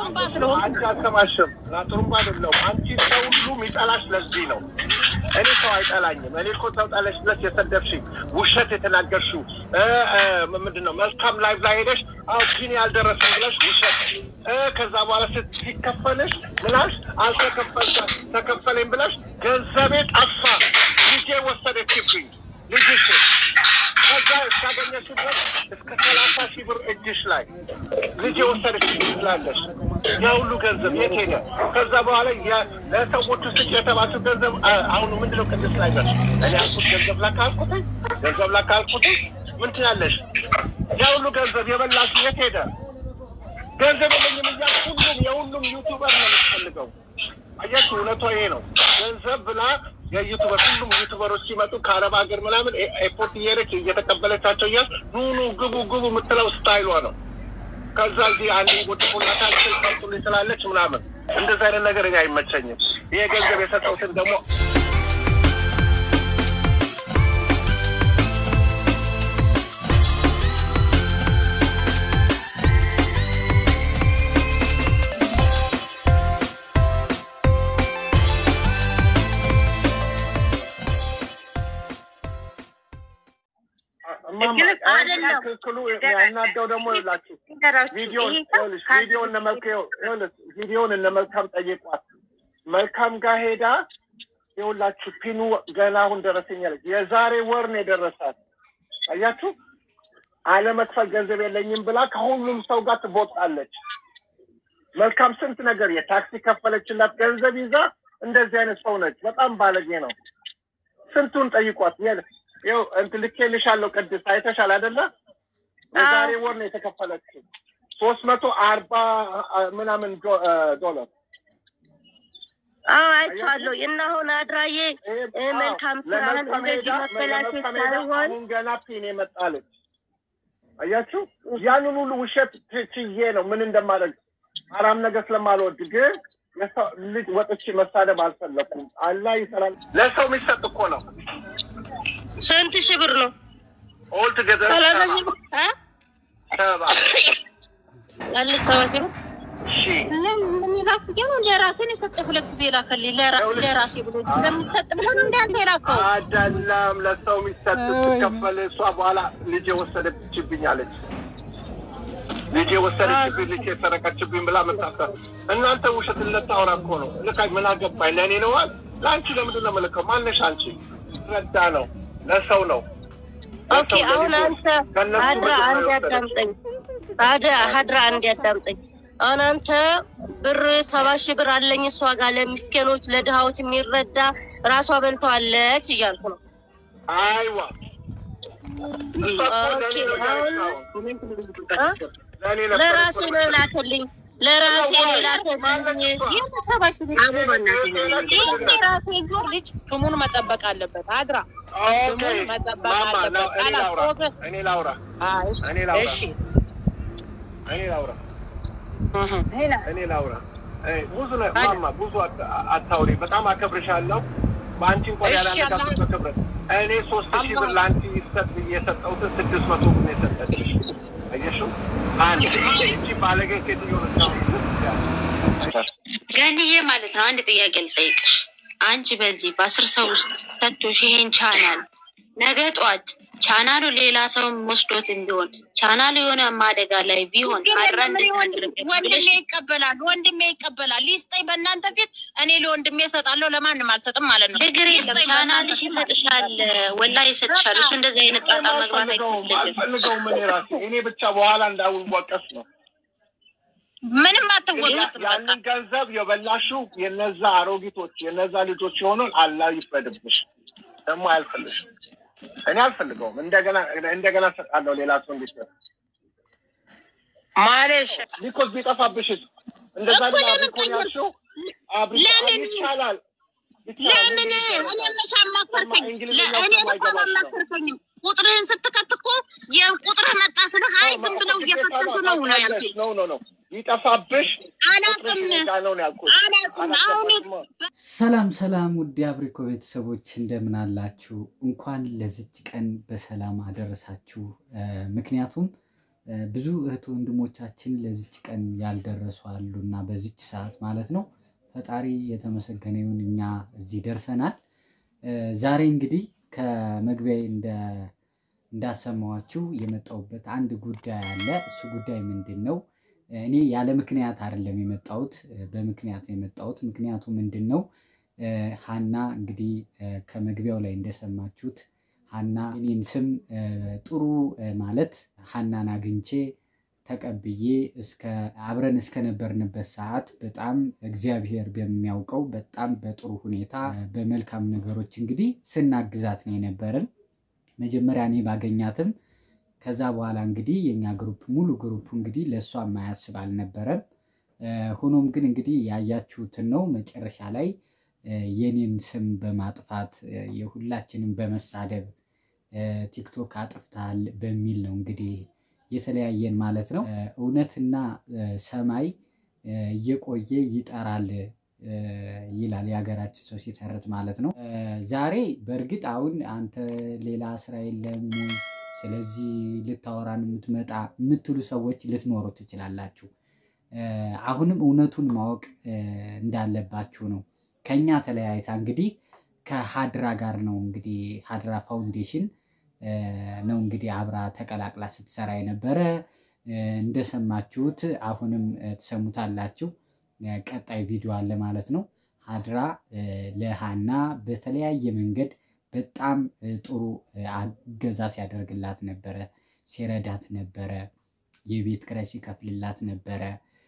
ጥሩምባ ስለሆንኩ አንቺ አልሰማሽም። ጥሩምባ አይደለሁም። አንቺ ሰው ሁሉ የሚጠላሽ ለዚህ ነው። እኔ ሰው አይጠላኝም። እኔ እኮ ሰው ጠለሽ ብለሽ የሰደብሽኝ ውሸት የተናገርሽው እ እ ምንድን ነው መልካም ላይቭ ላይ ሄደሽ አዎ ፒን ያልደረሰኝ ብለሽ ውሸት እ ከዛ በኋላ ስት ሲከፈልሽ ምናሽ አልተከፈልከ ተከፈለኝ ብለሽ ገንዘቤ ጠፋ ልጄ ወሰደችብኝ ልጅሽ ከዛ እስካገኘሽ ድረስ እስከ ሰላሳ ሺህ ብር እጅሽ ላይ ልጅ የወሰደችብኝ ትላለሽ። ያ ሁሉ ገንዘብ የት ሄደ? ከዛ በኋላ ያ- ለሰዎቹ ስጭ የተባለው ገንዘብ አ- አሁኑ ምንድነው ቅድስት ላይ ደርስ እኔ አልኩት ገንዘብ ላካ አልኩትኝ ገንዘብ ላካ አልኩትኝ ምን ትላለሽ? ያ ሁሉ ገንዘብ የበላሽ የት ሄደ? ገንዘብ የለኝም እያልሽ ሁሉም የሁሉም ዩቱበር ነው የምትፈልገው። አያችሁ፣ እውነቷ ይሄ ነው። ገንዘብ ብላ የዩቱበር ሁሉም ዩቱበሮች ሲመጡ ከአረብ ሀገር ምናምን ኤ- ኤርፖርት እየሄደች እየተቀበለቻቸው እያል ኑ ኑ ግቡ ግቡ የምትለው ስታይሏ ነው። ከዛ እዚህ አንድ ወድቁናታ ስልጠልጡልኝ ስላለች ምናምን እንደዚህ አይነት ነገር እኔ አይመቸኝም። ይሄ ገንዘብ የሰጠውትን ደግሞ እማማ፣ ግን አይደለም። ትክክሉ ያናደው ደግሞ ይላችሁ ቪዲዮን ይኸውልሽ፣ ቪዲዮን እነ መልክ ይኸውልሽ፣ ቪዲዮን እነ መልካም ጠየቋት። መልካም ጋር ሄዳ ይኸውላችሁ ፒኑ ገና አሁን ደረሰኝ አለች። የዛሬ ወር ነው የደረሳት። አያችሁ አለመክፈል ገንዘብ የለኝም ብላ ከሁሉም ሰው ጋር ትቦጣለች። መልካም ስንት ነገር የታክሲ ከፈለችላት ገንዘብ ይዛ እንደዚህ አይነት ሰው ነች። በጣም ባለጌ ነው። ስንቱን ጠይቋት። የ- ይኸው እንትን ልኬልሻለሁ። ቅድስት አይተሻል አይደለ? የዛሬ ወር ነው የተከፈለችው ሶስት መቶ አርባ ምናምን ዶ- እ ዶላር አዎ አይቼዋለሁ። እና አሁን አድራዬ እ መልካም ስራህን ለመልካም እንደዚህ ሄዳ- መበላሸት ለመልካም ሄዳ ሳይሆን አሁን ገና ፒን የመጣለች አያችሁ። ያንን ሁሉ ውሸት ች- ችዬ ነው ምን እንደማደርግ አራም ነገር ስለማልወድ ግን የሰው ልጅ ወጥቼ መሳደብ አልፈለኩም። አላህ ይሰራል። ለሰው የሚሰጥ እኮ ነው። ስንት ሺህ ብር ነው? ኦል ቱጌዘር ሰላሳ ሺህ ብር እ? ሰባ ያለ ሰባ ሺህ ብር ሺህ ለምን ይላክ ግን ለራሴን የሰጠ ሁለት ጊዜ ላከልኝ ለራ- ለራሴ ብሎ ስለሚሰጥ ብሎ ነው እንዳንተ የላከው አይደለም ለሰው የሚሰጥ ስትከፈል እሷ በኋላ ልጅ ወሰደችብኝ አለች። ልጅ ወሰደችብኝ፣ ልጅ የሰረቀችብኝ ብላ መታሰር። እናንተ ውሸት ልታወራ እኮ ነው። ልካ ምን አገባኝ? ለእኔ ነዋል። ለአንቺ ለምንድን ነው የምልከው? ማነሽ አንቺ? ረዳ ነው ለሰው ነው። ኦኬ ለሰው አሁን ለልጆች አንተ ከእነሱ ሀድራ መጀመሪያ አንድ ወሰደች። ያዳምጠኝ። አደ ሀድራ አንድ ያዳምጠኝ። አሁን አንተ ብር ሰባ ሺህ ብር አለኝ እሷ ጋር ለሚስኪኖች ለድሃዎች የሚረዳ ራሷ በልተዋለች እያልኩ ነው። አይዋ እሷ እኮ ኦኬ ለእኔ ነው አሁን ያለችው። ለእኔ ነበር ለራሴ እኮ ነው የመሰለኝ። የላከልኝ ለራሴ ነው የላከልኝ። ሰባ ሺህ ብር አቡ በእናትህ ይህ የራሴ ጆር ልጅ ስሙን መጠበቅ አለበት አድራ ስሙን መጠበቅ ማማ አለበት እኔ ላውራ አላቆዘ እኔ ላውራ አይ እኔ ላውራ እሺ እኔ ላውራ እህ እኔ ላውራ እ ብዙ ነ- ማማ ብዙ አት- አታውሪ። በጣም አከብርሻለሁ። በአንቺ እንኳን እሺ፣ ያላነጋገር አላህ- ክብረት እኔ ሶስት ሺህ ብር ለአንቺ ይሰጥ ብዬ የሰጠሁትን ስድስት መቶ ብር ነው የሰጠችሽ። አየሽው? አንድ ይቺ ባለጌ ሴትዮ ነች። ገንዬ ማለት ነው። አንድ ጥያቄ ልጠይቅሽ። አንቺ በዚህ በአስር ሰው ውስጥ ሰጥቶሽ ይሄን ቻናል ነገ ጠዋት ቻናሉ ሌላ ሰው ወስዶትም ቢሆን ቻናሉ የሆነ አደጋ ላይ ቢሆን ችግር አድራ የለም። እኔ እንዴት ወንድ- አደረገች ወንድሜ ብለሽ ይቀበላል፣ ወንድሜ ይቀበላል። ይስጠኝ በእናንተ ፊት እኔ ለወንድሜ እሰጣለሁ፣ ለማንም አልሰጥም ማለት ነው። ችግር የለም። ይስጠኝ ቻናልሽ በእናንተ ፊት ይሰጥሻል፣ ወላ ይሰጥሻል። እሱ እንደዚህ አይነት ጣጣ መግባት አልፈልገውም አይፈልግም። አልፈልገውም። እኔ ራሴ እኔ ብቻ በኋላ እንዳውወቀስ ነው። ምንም አትወቀስም። በቃ ያንን ገንዘብ የበላሽው የነዛ አሮጊቶች የነዛ ልጆች የሆነውን አላህ ይፍረድብሽ። ደግሞ አያልፈልግም። እኔ አልፈልገውም። እንደገና እንደገና ሰጣለሁ ሌላ ሰው እንዲሰጥ ማለሽ ቢኮዝ ቢጠፋብሽ እንደዛ እኮ ላ ለምን ቢኮን ቀየር- ያልሽው አብሪ ለምን- ይቻላል ለምን እኔ መች አማከርከኝ? እንግሊዝኛው እኔ እኮ ስለማይገባሽ ነው። አላማከርከኝም። ቁጥርህን ስትከት እኮ ያን ቁጥርህ መጣ ስልህ አይ ዝም ብለው እየፈተሹ ነው ነው ያልኩኝ። ኖ ኖ ኖ ይጠፋብሽ አላቅም ቁጥርሽ ጋር ነው ነው ያልኩት። አላቅም አሁን አላስገባሽም። ሰላም ሰላም፣ ውድ የአብሪኮ ቤተሰቦች እንደምን አላችሁ? እንኳን ለዚች ቀን በሰላም አደረሳችሁ። እ፣ ምክንያቱም ብዙ እህት ወንድሞቻችን ለዚች ቀን ያልደረሱ አሉ እና በዚች ሰዓት ማለት ነው ፈጣሪ የተመሰገነ ይሁን እኛ እዚህ ደርሰናል። ዛሬ እንግዲህ ከመግቢያ እንዳሰማኋችሁ የመጣሁበት አንድ ጉዳይ አለ። እሱ ጉዳይ ምንድን ነው? እኔ ያለ ምክንያት አይደለም የመጣሁት፣ በምክንያት ነው የመጣሁት። ምክንያቱ ምንድን ነው? ሀና እንግዲህ ከመግቢያው ላይ እንደሰማችሁት ሀና እኔን ስም ጥሩ ማለት ሀናን አግኝቼ ተቀብዬ እስከ አብረን እስከነበርንበት ሰዓት በጣም እግዚአብሔር በሚያውቀው በጣም በጥሩ ሁኔታ በመልካም ነገሮች እንግዲህ ስናግዛት ነው የነበረን። መጀመሪያ እኔ ባገኛትም ከዛ በኋላ እንግዲህ የኛ ግሩፕ ሙሉ ግሩፕ እንግዲህ ለእሷ የማያስብ አልነበረም። ሆኖም ግን እንግዲህ ያያችሁትን ነው መጨረሻ ላይ የኔን ስም በማጥፋት የሁላችንም በመሳደብ ቲክቶክ አጥፍታል በሚል ነው እንግዲህ የተለያየን ማለት ነው። እውነትና ሰማይ እየቆየ ይጠራል ይላል የሀገራችን ሰው ሲተርት ማለት ነው። ዛሬ በእርግጥ አሁን አንተ ሌላ ስራ የለም ወይ ስለዚህ ልታወራን የምትመጣ የምትሉ ሰዎች ልትኖሩ ትችላላችሁ። አሁንም እውነቱን ማወቅ እንዳለባችሁ ነው። ከኛ ተለያይታ እንግዲህ ከሀድራ ጋር ነው እንግዲህ ሀድራ ፋውንዴሽን ነው እንግዲህ አብራ ተቀላቅላ ስትሰራ የነበረ እንደሰማችሁት፣ አሁንም ትሰሙታላችሁ። ቀጣይ ቪዲዮ አለ ማለት ነው። ሀድራ ለሀና በተለያየ መንገድ በጣም ጥሩ አገዛ ሲያደርግላት ነበረ፣ ሲረዳት ነበረ፣ የቤት ኪራይ ሲከፍልላት ነበረ።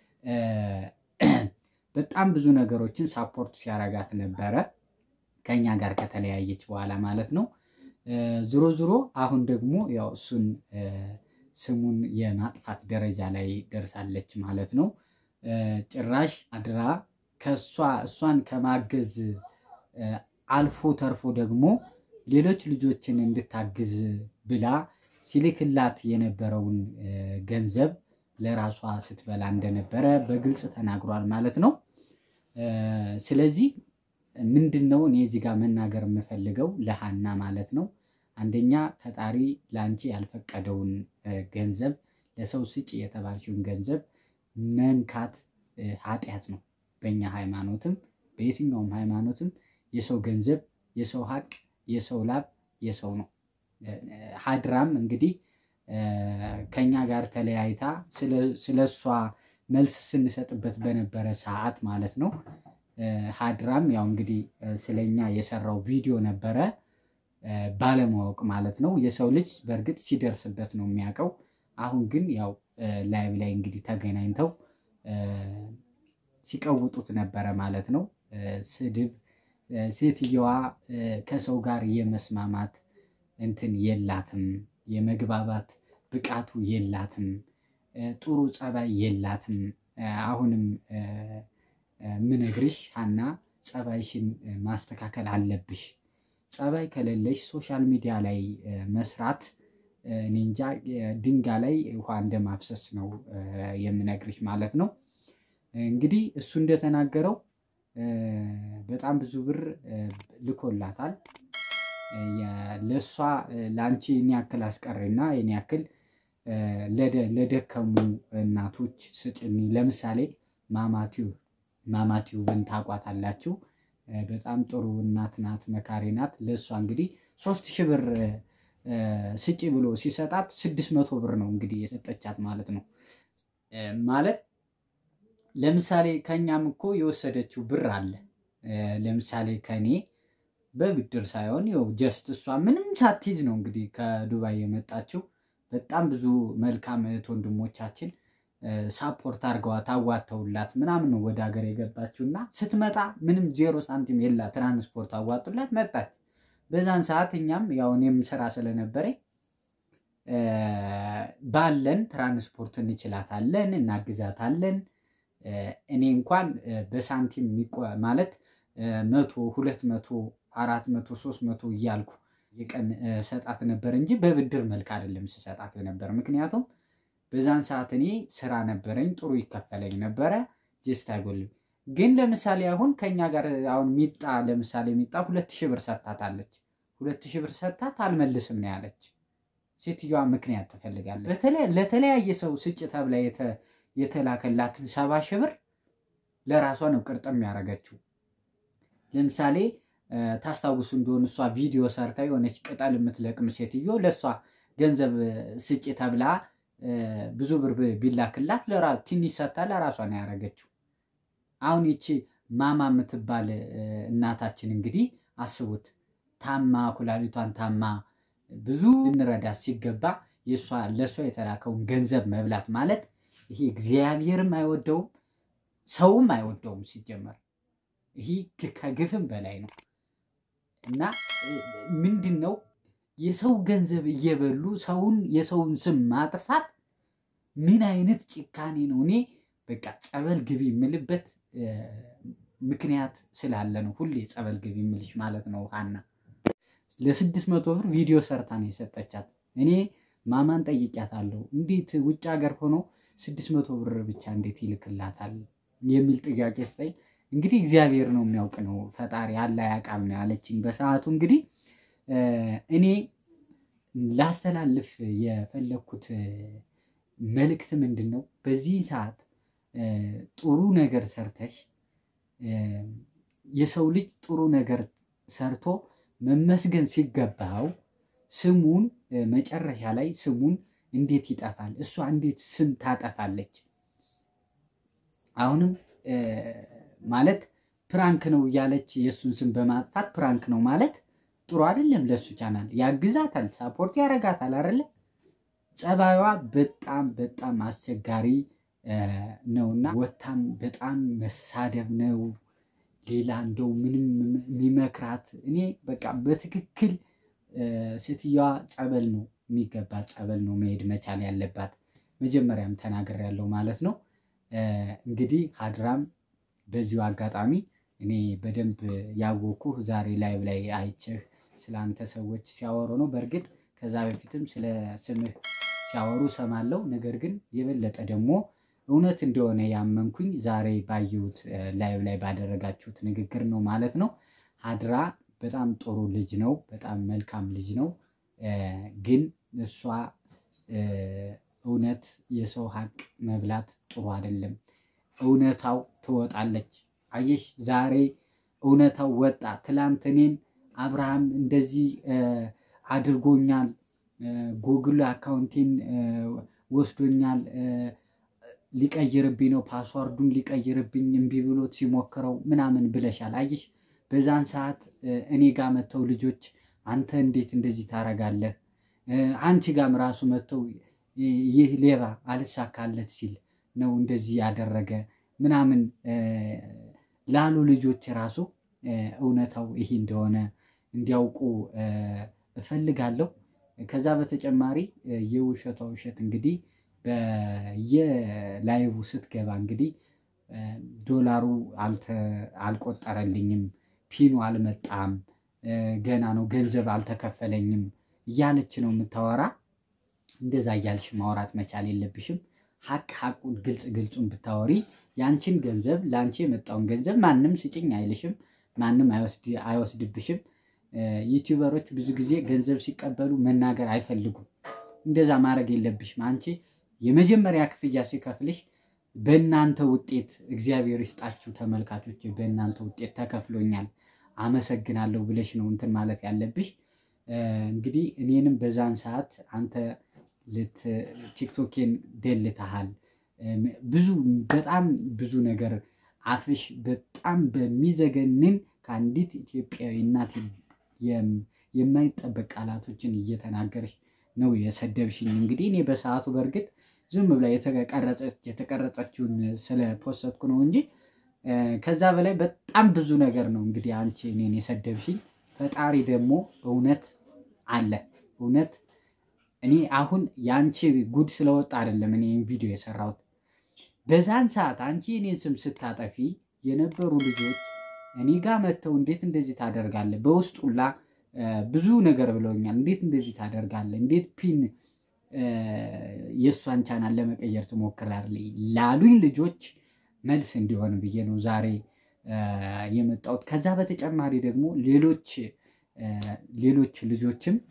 በጣም ብዙ ነገሮችን ሳፖርት ሲያረጋት ነበረ ከኛ ጋር ከተለያየች በኋላ ማለት ነው። ዞሮ ዞሮ አሁን ደግሞ ያው እሱን ስሙን የማጥፋት ደረጃ ላይ ደርሳለች ማለት ነው። ጭራሽ አድራ ከእሷ እሷን ከማገዝ አልፎ ተርፎ ደግሞ ሌሎች ልጆችን እንድታግዝ ብላ ሲልክላት የነበረውን ገንዘብ ለራሷ ስትበላ እንደነበረ በግልጽ ተናግሯል ማለት ነው። ስለዚህ ምንድን ነው እኔ እዚህ ጋር መናገር የምፈልገው ለሀና ማለት ነው። አንደኛ ፈጣሪ ለአንቺ ያልፈቀደውን ገንዘብ ለሰው ስጭ የተባልሽውን ገንዘብ መንካት ኃጢአት ነው። በእኛ ሃይማኖትም በየትኛውም ሃይማኖትም የሰው ገንዘብ፣ የሰው ሀቅ፣ የሰው ላብ የሰው ነው። ሀድራም እንግዲህ ከኛ ጋር ተለያይታ ስለ እሷ መልስ ስንሰጥበት በነበረ ሰዓት ማለት ነው። ሀድራም ያው እንግዲህ ስለኛ የሰራው ቪዲዮ ነበረ ባለማወቅ ማለት ነው። የሰው ልጅ በእርግጥ ሲደርስበት ነው የሚያውቀው። አሁን ግን ያው ላይቭ ላይ እንግዲህ ተገናኝተው ሲቀውጡት ነበረ ማለት ነው። ስድብ ሴትየዋ ከሰው ጋር የመስማማት እንትን የላትም፣ የመግባባት ብቃቱ የላትም፣ ጥሩ ጸባይ የላትም። አሁንም ምነግርሽ ሀና ጸባይሽን ማስተካከል አለብሽ። ጸባይ ከሌለሽ ሶሻል ሚዲያ ላይ መስራት እኔ እንጃ ድንጋይ ላይ ውሃ እንደማፍሰስ ነው የምነግርሽ ማለት ነው። እንግዲህ እሱ እንደተናገረው በጣም ብዙ ብር ልኮላታል። ለእሷ ለአንቺ እኔ ያክል አስቀሪና እኔ ያክል ለደከሙ እናቶች ስጭኒ። ለምሳሌ ማማቲው ማማቲውብን ታቋታላችሁ። በጣም ጥሩ እናት ናት፣ መካሪ ናት። ለእሷ እንግዲህ ሶስት ሺህ ብር ስጪ ብሎ ሲሰጣት ስድስት መቶ ብር ነው እንግዲህ የሰጠቻት ማለት ነው። ማለት ለምሳሌ ከኛም እኮ የወሰደችው ብር አለ። ለምሳሌ ከኔ በብድር ሳይሆን ይኸው ጀስት እሷ ምንም ሳትይዝ ነው እንግዲህ ከዱባይ የመጣችው። በጣም ብዙ መልካም እህት ወንድሞቻችን ሳፖርት አድርገዋት አዋተውላት ምናምን ነው ወደ ሀገር የገባችው እና ስትመጣ ምንም ዜሮ ሳንቲም የላ ትራንስፖርት አዋጡላት መጣች። በዛን ሰዓት እኛም ያው እኔም ስራ ስለነበረኝ ባለን ትራንስፖርት እንችላታለን፣ እናግዛታለን። እኔ እንኳን በሳንቲም ማለት መቶ ሁለት መቶ አራት መቶ ሶስት መቶ እያልኩ የቀን ሰጣት ነበር እንጂ በብድር መልክ አይደለም ስሰጣት ነበር። ምክንያቱም በዛን ሰዓት እኔ ስራ ነበረኝ፣ ጥሩ ይከፈለኝ ነበረ። ጅስት አይጎልም። ግን ለምሳሌ አሁን ከኛ ጋር አሁን ሚጣ ለምሳሌ ሚጣ ሁለት ሺህ ብር ሰታታለች። ሁለት ሺህ ብር ሰታት አልመልስም ነው ያለች። ሴትዮዋ ምክንያት ትፈልጋለች። በተለይ ለተለያየ ሰው ስጭ ተብላ የተ- የተላከላትን ሰባ ሺህ ብር ለራሷ ነው ቅርጥም ያደረገችው። ለምሳሌ እ፣ ታስታውሱ እንደሆነ እሷ ቪዲዮ ሰርታ የሆነች ቅጠል የምትለቅም ሴትዮ ለእሷ ገንዘብ ስጭ ተብላ እ፣ ብዙ ብር ብ- ቢላክላት ለራ- ትንሽ ሰጥታ ለራሷ ነው ያደረገችው። አሁን ይቺ ማማ የምትባል እ፣ እናታችን እንግዲህ አስቡት ታማ ኩላሊቷን ታማ ብዙ ልንረዳት ሲገባ የእሷ ለእሷ የተላከውን ገንዘብ መብላት ማለት ይሄ እግዚአብሔርም አይወደውም ሰውም አይወደውም። ሲጀመር ይህ ግ- ከግፍም በላይ ነው እና እ፣ ምንድን ነው የሰው ገንዘብ እየበሉ ሰውን የሰውን ስም ማጥፋት ምን አይነት ጭካኔ ነው? እኔ በቃ ጸበል ግቢ የምልበት እ፣ ምክንያት ስላለ ነው ሁሌ ጸበል ግቢ የምልሽ ማለት ነው ሀና ለስድስት መቶ ብር ቪዲዮ ሰርታ ነው የሰጠቻት። እኔ ማማን ጠይቂያታለሁ። እንዴት ውጭ ሀገር ሆኖ ስድስት መቶ ብር ብቻ እንዴት ይልክላታል የሚል ጥያቄ ስጠኝ። እንግዲህ እግዚአብሔር ነው የሚያውቅ ነው ፈጣሪ አላ ያውቃል ነው ያለችኝ በሰዓቱ። እንግዲህ እ፣ እኔ ላስተላልፍ የፈለግኩት እ፣ መልእክት ምንድን ነው በዚህ ሰዓት እ፣ ጥሩ ነገር ሰርተሽ እ፣ የሰው ልጅ ጥሩ ነገር ሰርቶ መመስገን ሲገባው ስሙን እ፣ መጨረሻ ላይ ስሙን እንዴት ይጠፋል? እሷ እንዴት ስም ታጠፋለች? አሁንም እ፣ ማለት ፕራንክ ነው እያለች የእሱን ስም በማጥፋት ፕራንክ ነው ማለት ጥሩ አይደለም። ለእሱ ቻናል ያግዛታል፣ ሳፖርት ያደርጋታል አይደለ? ጸባዩዋ በጣም በጣም አስቸጋሪ እ፣ ነውና ወታም በጣም መሳደብ ነው። ሌላ እንደው ምንም የሚመክራት እኔ በቃ በትክክል እ፣ ሴትዮዋ ጸበል ነው የሚገባት፣ ጸበል ነው መሄድ መቻል ያለባት። መጀመሪያም ተናግሬያለሁ ማለት ነው። እ፣ እንግዲህ ሀድራም በዚሁ አጋጣሚ እኔ በደንብ ያወኩህ ዛሬ ላይቭ ላይ አይቼህ ስለ አንተ ሰዎች ሲያወሩ ነው። በእርግጥ ከዛ በፊትም ስለ ስምህ ሲያወሩ ሰማለሁ። ነገር ግን የበለጠ ደግሞ እውነት እንደሆነ ያመንኩኝ ዛሬ ባየሁት እ፣ ላይቭ ላይ ባደረጋችሁት ንግግር ነው ማለት ነው። ሀድራ በጣም ጥሩ ልጅ ነው። በጣም መልካም ልጅ ነው። እ፣ ግን እሷ እ፣ እውነት የሰው ሀቅ መብላት ጥሩ አይደለም። እውነታው ትወጣለች። አየሽ ዛሬ እውነታው ወጣ። ትላንት እኔን አብርሃም እንደዚህ እ፣ አድርጎኛል፣ እ፣ ጉግል አካውንቴን እ፣ ወስዶኛል እ፣ ሊቀይርብኝ ነው ፓስዋርዱን ሊቀይርብኝ እምቢ ብሎት ሲሞክረው ምናምን ብለሻል። አየሽ በዛን ሰዓት እ፣ እኔ ጋር መጥተው ልጆች አንተ እንዴት እንደዚህ ታረጋለህ? እ፣ አንቺ ጋም ራሱ መጥተው ይ- ይህ ሌባ አልሳካለት ሲል ነው እንደዚህ ያደረገ ምናምን እ፣ ላሉ ልጆች ራሱ እ፣ እውነታው ይሄ እንደሆነ እንዲያውቁ እ፣ እፈልጋለሁ። ከዛ በተጨማሪ እ፣ የውሸቷ ውሸት እንግዲህ በየላይቡ ስትገባ እንግዲህ እ፣ ዶላሩ አልተ- አልቆጠረልኝም፣ ፒኑ አልመጣም፣ እ፣ ገና ነው ገንዘብ አልተከፈለኝም እያለች ነው የምታወራ። እንደዛ እያልሽ ማውራት መቻል የለብሽም። ሀቅ ሀቁን ግልጽ ግልጹን ብታወሪ ያንቺን ገንዘብ ለአንቺ የመጣውን ገንዘብ ማንም ስጭኝ አይልሽም፣ ማንም አይወስድ- አይወስድብሽም። እ፣ ዩቲዩበሮች ብዙ ጊዜ ገንዘብ ሲቀበሉ መናገር አይፈልጉም። እንደዛ ማድረግ የለብሽም። አንቺ የመጀመሪያ ክፍያ ሲከፍልሽ በእናንተ ውጤት እግዚአብሔር ይስጣችሁ ተመልካቾች፣ በእናንተ ውጤት ተከፍሎኛል አመሰግናለሁ ብለሽ ነው እንትን ማለት ያለብሽ። እ፣ እንግዲህ እኔንም በዛን ሰዓት አንተ ልት ቲክቶኬን ደልተሃል። እም፣ ብዙ በጣም ብዙ ነገር አፍሽ በጣም በሚዘገንን ከአንዲት ኢትዮጵያዊ እናት የም- የማይጠበቅ ቃላቶችን እየተናገርሽ ነው የሰደብሽኝ። እንግዲህ እኔ በሰዓቱ በእርግጥ ዝም ብላ የተቀረጸች የተቀረጸችውን ስለ ፖስትኩ ነው እንጂ እ፣ ከዛ በላይ በጣም ብዙ ነገር ነው እንግዲህ አንቺ እኔን የሰደብሽኝ። ፈጣሪ ደግሞ እውነት አለ እውነት እኔ አሁን የአንቺ ጉድ ስለወጣ አይደለም እኔ ይህን ቪዲዮ የሰራሁት። በዛን ሰዓት አንቺ እኔን ስም ስታጠፊ የነበሩ ልጆች እኔ ጋር መጥተው እንዴት እንደዚህ ታደርጋለህ፣ በውስጡላ እ፣ ብዙ ነገር ብለውኛል። እንዴት እንደዚህ ታደርጋለህ፣ እንዴት ፒን እ፣ የእሷን ቻናል ለመቀየር ትሞክራለህ ላሉኝ ልጆች መልስ እንዲሆን ብዬ ነው ዛሬ እ፣ የመጣሁት። ከዛ በተጨማሪ ደግሞ ሌሎች እ፣ ሌሎች ልጆችም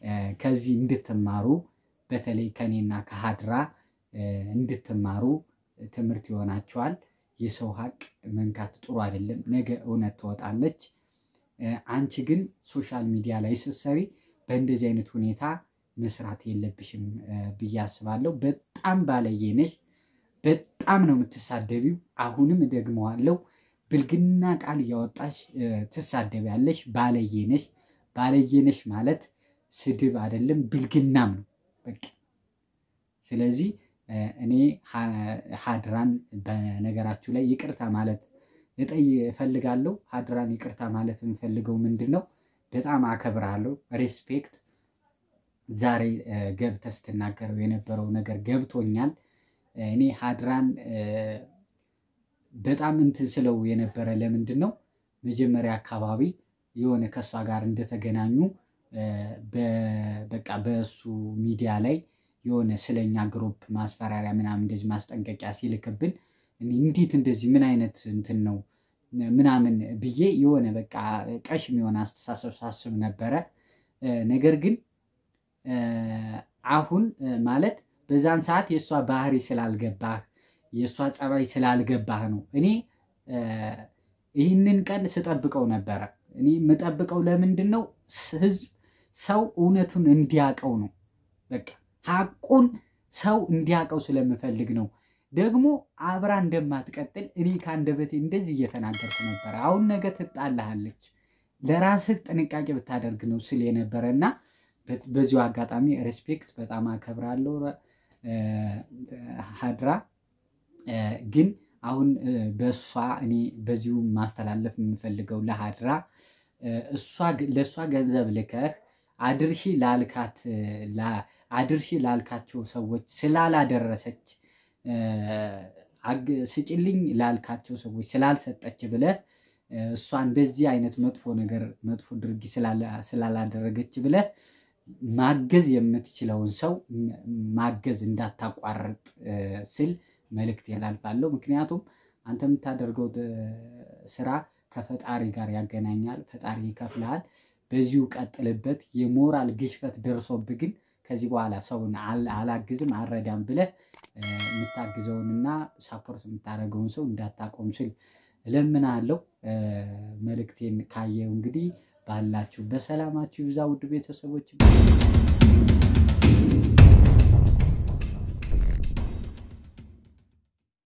ከዚህ እንድትማሩ በተለይ ከኔና ከሀድራ እንድትማሩ ትምህርት ይሆናችኋል። የሰው ሀቅ መንካት ጥሩ አይደለም። ነገ እውነት ትወጣለች። አንቺ ግን ሶሻል ሚዲያ ላይ ስትሰሪ በእንደዚህ አይነት ሁኔታ መስራት የለብሽም ብዬ አስባለሁ። በጣም ባለየ ነሽ። በጣም ነው የምትሳደቢው። አሁንም እደግመዋለሁ፣ ብልግና ቃል እያወጣሽ ትሳደቢያለሽ። ባለየ ነሽ። ባለየ ነሽ ማለት ስድብ አይደለም ብልግናም ነው በቃ። ስለዚህ እኔ ሀድራን በነገራችሁ ላይ ይቅርታ ማለት ልጠይ እፈልጋለሁ። ሀድራን ይቅርታ ማለት የምፈልገው ምንድን ነው፣ በጣም አከብራለሁ። ሬስፔክት ዛሬ ገብተህ ስትናገረው የነበረው ነገር ገብቶኛል። እኔ ሀድራን በጣም እንትን ስለው የነበረ ለምንድን ነው መጀመሪያ አካባቢ የሆነ ከእሷ ጋር እንደተገናኙ በቃ በእሱ ሚዲያ ላይ የሆነ ስለኛ ግሩፕ ማስፈራሪያ ምናምን እንደዚህ ማስጠንቀቂያ ሲልክብን እንዴት እንደዚህ ምን አይነት እንትን ነው ምናምን ብዬ የሆነ በቃ ቀሽም የሆነ አስተሳሰብ ሳስብ ነበረ። ነገር ግን አሁን ማለት በዛን ሰዓት የእሷ ባህሪ ስላልገባህ የእሷ ጸባይ ስላልገባህ ነው። እኔ ይህንን ቀን ስጠብቀው ነበረ። እኔ የምጠብቀው ለምንድን ነው? ህዝብ ሰው እውነቱን እንዲያውቀው ነው። በቃ ሀቁን ሰው እንዲያውቀው ስለምፈልግ ነው። ደግሞ አብራ እንደማትቀጥል እኔ ከአንደበቴ እንደዚህ እየተናገርኩ ነበረ። አሁን ነገ ትጣልሃለች፣ ለራስህ ጥንቃቄ ብታደርግ ነው ስል የነበረ እና በዚሁ አጋጣሚ ሬስፔክት በጣም አከብራለሁ ሀድራ። ግን አሁን በእሷ እኔ በዚሁ ማስተላለፍ የምፈልገው ለሀድራ ለእሷ ገንዘብ ልከህ አድርሺ ላልካት አድርሺ ላልካቸው ሰዎች ስላላደረሰች ስጭልኝ ላልካቸው ሰዎች ስላልሰጠች ብለህ እሷ እንደዚህ አይነት መጥፎ ነገር መጥፎ ድርጊት ስላላደረገች ብለህ ማገዝ የምትችለውን ሰው ማገዝ እንዳታቋርጥ ስል መልእክት ያላልፋለሁ። ምክንያቱም አንተ የምታደርገው ስራ ከፈጣሪ ጋር ያገናኛል። ፈጣሪ ይከፍልሃል። በዚሁ ቀጥልበት። የሞራል ግሽፈት ደርሶብህ ግን ከዚህ በኋላ ሰውን አላግዝም አልረዳም ብለህ የምታግዘውንና ሳፖርት የምታደርገውን ሰው እንዳታቆም ስል እለምናለሁ። መልእክቴን ካየው እንግዲህ ባላችሁ በሰላማችሁ ይብዛ ውድ ቤተሰቦች።